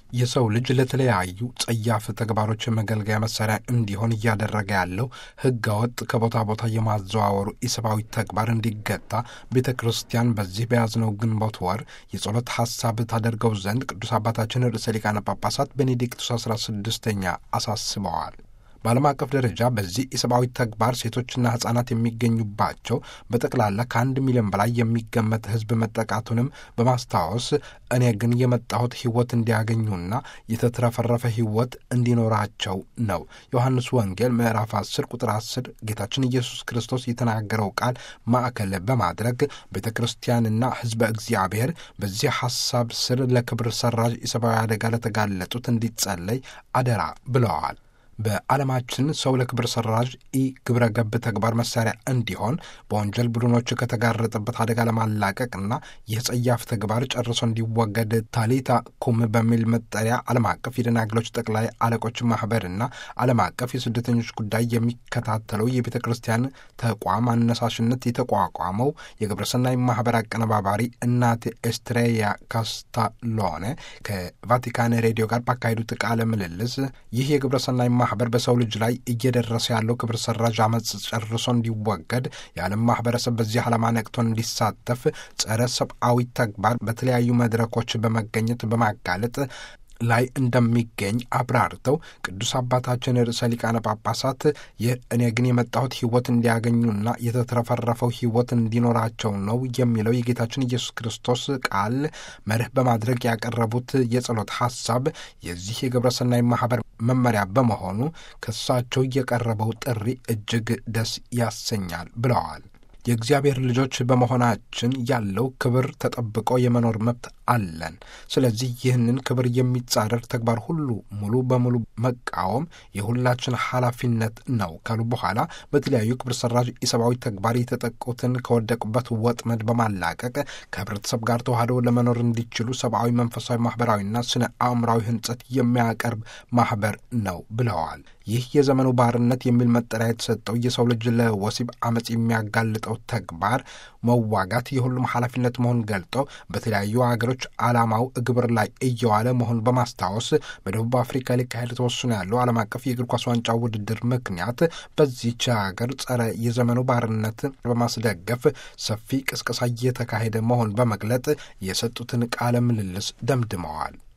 የሰው ልጅ ለተለያዩ ጸያፍ ተግባሮች መገልገያ መሳሪያ እንዲሆን እያደረገ ያለው ሕገወጥ ከቦታ ቦታ የማዘዋወሩ ኢሰብአዊ ተግባር እንዲገታ ቤተ ክርስቲያን በዚህ በያዝነው ግንቦት ወር የጸሎት ሐሳብ ታደርገው ዘንድ ቅዱስ አባታችን ርዕሰ ሊቃነ ጳጳሳት ቤኔዲክቱስ አስራ ስድስተኛ አሳስበዋል። በዓለም አቀፍ ደረጃ በዚህ የሰብአዊ ተግባር ሴቶችና ሕጻናት የሚገኙባቸው በጠቅላላ ከአንድ ሚሊዮን በላይ የሚገመት ሕዝብ መጠቃቱንም በማስታወስ እኔ ግን የመጣሁት ሕይወት እንዲያገኙና የተትረፈረፈ ሕይወት እንዲኖራቸው ነው። ዮሐንስ ወንጌል ምዕራፍ 10 ቁጥር 10 ጌታችን ኢየሱስ ክርስቶስ የተናገረው ቃል ማዕከል በማድረግ ቤተ ክርስቲያንና ሕዝበ እግዚአብሔር በዚህ ሐሳብ ስር ለክብር ሰራዥ የሰብአዊ አደጋ ለተጋለጡት እንዲጸለይ አደራ ብለዋል። በዓለማችን ሰው ለክብር ሰራዥ ኢ ግብረ ገብ ተግባር መሳሪያ እንዲሆን በወንጀል ቡድኖች ከተጋረጠበት አደጋ ለማላቀቅና ይህ ጸያፍ ተግባር ጨርሶ እንዲወገድ ታሊታ ኩም በሚል መጠሪያ ዓለም አቀፍ የደናግሎች ጠቅላይ አለቆች ማህበርና ዓለም አቀፍ የስደተኞች ጉዳይ የሚከታተለው የቤተ ክርስቲያን ተቋም አነሳሽነት የተቋቋመው የግብረሰናይ ማህበር አቀነባባሪ እናት ኤስትሬያ ካስታሎነ ከቫቲካን ሬዲዮ ጋር ባካሄዱት ቃለ ምልልስ ይህ የግብረሰናይ ማህበር በሰው ልጅ ላይ እየደረሰ ያለው ክብር ሰራዥ አመፅ ጨርሶ እንዲወገድ የዓለም ማህበረሰብ በዚህ ዓላማ ነቅቶ እንዲሳተፍ ጸረ ሰብአዊ ተግባር በተለያዩ መድረኮች በመገኘት በማጋለጥ ላይ እንደሚገኝ አብራርተው ቅዱስ አባታችን ርዕሰ ሊቃነ ጳጳሳት ይህ እኔ ግን የመጣሁት ሕይወት እንዲያገኙና የተትረፈረፈው ሕይወት እንዲኖራቸው ነው የሚለው የጌታችን ኢየሱስ ክርስቶስ ቃል መርህ በማድረግ ያቀረቡት የጸሎት ሐሳብ የዚህ የግብረሰናይ ማህበር መመሪያ በመሆኑ ከሳቸው የቀረበው ጥሪ እጅግ ደስ ያሰኛል ብለዋል። የእግዚአብሔር ልጆች በመሆናችን ያለው ክብር ተጠብቆ የመኖር መብት አለን። ስለዚህ ይህንን ክብር የሚጻረር ተግባር ሁሉ ሙሉ በሙሉ መቃወም የሁላችን ኃላፊነት ነው ካሉ በኋላ በተለያዩ ክብር ሰራዥ የሰብአዊ ተግባር የተጠቁትን ከወደቁበት ወጥመድ በማላቀቅ ከህብረተሰብ ጋር ተዋህደው ለመኖር እንዲችሉ ሰብአዊ፣ መንፈሳዊ፣ ማህበራዊና ስነ አእምራዊ ህንጸት የሚያቀርብ ማህበር ነው ብለዋል። ይህ የዘመኑ ባርነት የሚል መጠሪያ የተሰጠው የሰው ልጅ ለወሲብ አመፅ የሚያጋልጠው ተግባር መዋጋት የሁሉም ኃላፊነት መሆን ገልጠው በተለያዩ ሀገሮች ዓላማው ግብር ላይ እየዋለ መሆኑን በማስታወስ በደቡብ አፍሪካ ሊካሄድ ተወስኖ ያለው ዓለም አቀፍ የእግር ኳስ ዋንጫ ውድድር ምክንያት በዚች ሀገር ጸረ የዘመኑ ባርነት በማስደገፍ ሰፊ ቅስቀሳ እየተካሄደ መሆን በመግለጥ የሰጡትን ቃለ ምልልስ ደምድመዋል።